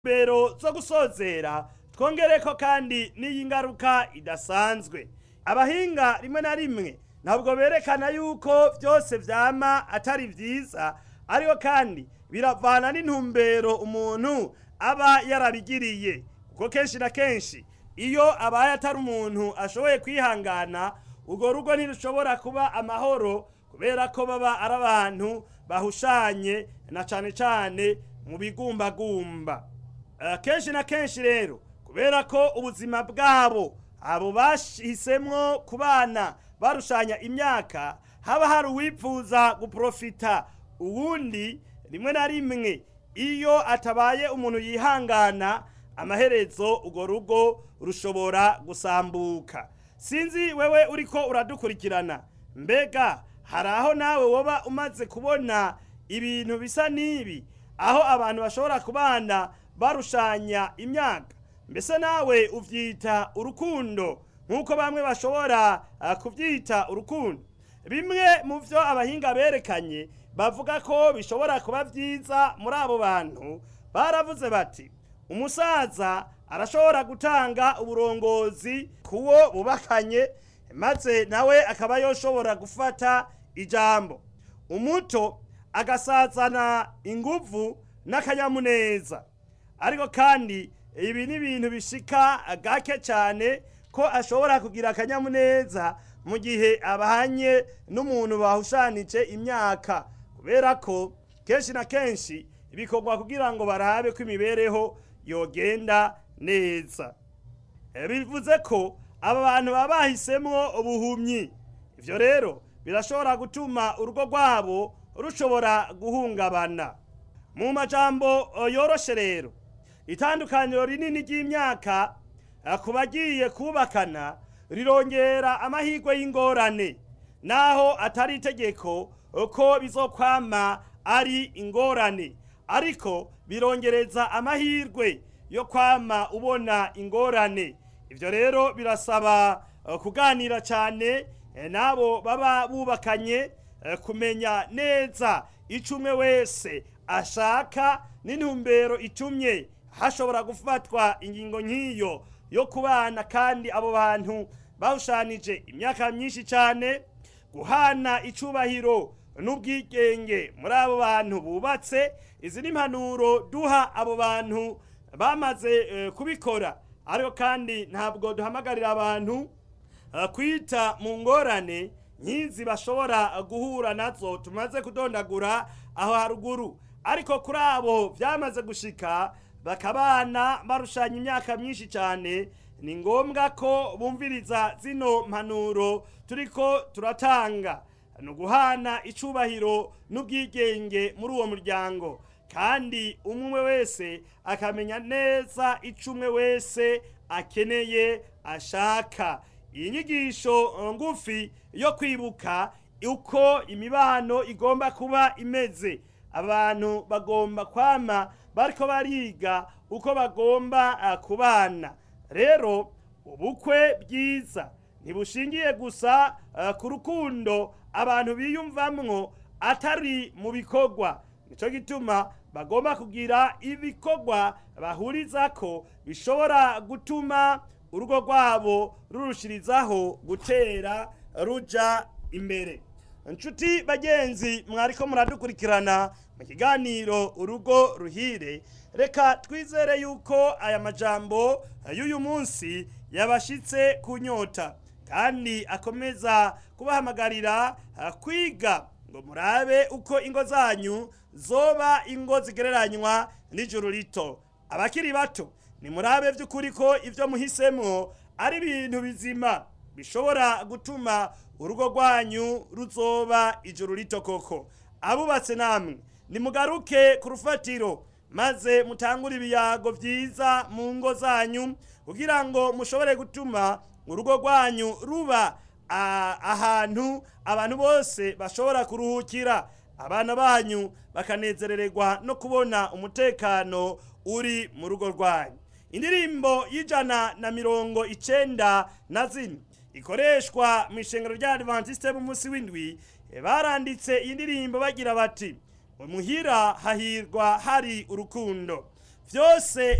mbero zo gusozera twongereko kandi n'iyi ngaruka idasanzwe abahinga rimwe na rimwe ntabwo berekana yuko byose vyama atari vyiza ariko kandi biravana n'intumbero umuntu aba yarabigiriye kuko kenshi na kenshi iyo abaye atari umuntu ashoboye kwihangana urwo rugo ntirushobora kuba amahoro kubera ko baba ari abantu bahushanye na cane cane mu bigumbagumba Eh, kenshi na kenshi rero kubera ko ubuzima bwabo abo bahisemwo kubana barushanya imyaka haba hari uwipfuza guprofita uwundi rimwe na rimwe iyo atabaye umuntu yihangana amaherezo urwo rugo rushobora gusambuka sinzi wewe uriko uradukurikirana mbega hari aho nawe woba umaze kubona ibintu bisa n'ibi aho abantu bashobora kubana barushanya imyaka mbese nawe uvyita urukundo nk'uko bamwe bashobora uh, kuvyita urukundo bimwe mu vyo abahinga berekanye bavuga ko bishobora kuba vyiza muri abo bantu baravuze bati umusaza arashobora gutanga uburongozi kuwo bubakanye maze nawe akaba yoshobora gufata ijambo umuto agasazana inguvu n'akanyamuneza ariko kandi ibi ni ibintu bishika gake cyane ko ashobora kugira akanyamuneza mu gihe abanye n'umuntu bahushanije imyaka kubera ko kenshi na kenshi bikorwa kugira ngo barabe ko imibereho yogenda neza Eh, bivuze ko aba bantu baba bahisemwo ubuhumyi ivyo rero birashobora gutuma urugo rwabo rushobora guhungabana mu majambo eh, yoroshe rero itandukaniro rinini ry'imyaka eh, ku bagiye kubakana rirongera amahirwe y'ingorane naho atari itegeko eh, ko bizokwama ari ingorane ariko birongereza amahirwe yo kwama ubona ingorane ivyo rero birasaba eh, kuganira cyane eh, n'abo baba bubakanye eh, kumenya neza ico umwe wese ashaka n'intumbero itumye hashobora gufatwa ingingo nk'iyo yo kubana kandi abo bantu bawushanije imyaka myinshi cyane guhana icubahiro n'ubwigenge muri abo bantu bubatse izi ni impanuro duha abo bantu bamaze eh, kubikora ariko kandi ntabwo duhamagarira abantu eh, kwita mu ngorane nk'izi bashobora guhura nazo tumaze kudondagura aho haruguru ariko kuri abo byamaze gushika bakabana barushanya imyaka myinshi cyane ni ngombwa ko bumviriza zino mpanuro turiko turatanga ni uguhana icubahiro n'ubwigenge muri uwo muryango kandi umwe wese akamenya neza ico umwe wese akeneye ashaka iyi nyigisho eh, ngufi yo kwibuka uko imibano igomba kuba imeze abantu bagomba kwama bariko bariga uko bagomba ah, kubana rero ubukwe bwiza ntibushingiye gusa ah, ku rukundo abantu biyumvamwo atari mu bikorwa nico gituma bagomba kugira ibikorwa bahurizako bishobora gutuma urugo rwabo rurushirizaho gutera ruja imbere inshuti bagenzi mwariko muradukurikirana mu kiganiro urugo ruhire reka twizere yuko aya majambo y'uyu munsi yabashitse ku nyota kandi akomeza kubahamagarira ah, kwiga ngo murabe uko ingo zanyu zoba ingo zigereranywa n'ijuru rito abakiri bato nimurabe by'ukuri ko ibyo muhisemwo ari ibintu bizima bishobora gutuma urugo rwanyu ruzoba ijuru rito koko abubatse namwe nimugaruke ku rufatiro maze mutangure ibiyago byiza mu ngo zanyu kugira ngo mushobore gutuma urugo rwanyu ruba a- ahantu abantu bose bashobora kuruhukira abana banyu bakanezerererwa no kubona umutekano uri mu rugo rwanyu indirimbo y'ijana na mirongo icenda na zine ikoreshwa mu ishengero rya adventiste b'umunsi w'indwi baranditse iyi ndirimbo bagira bati muhira hahirwa hari urukundo byose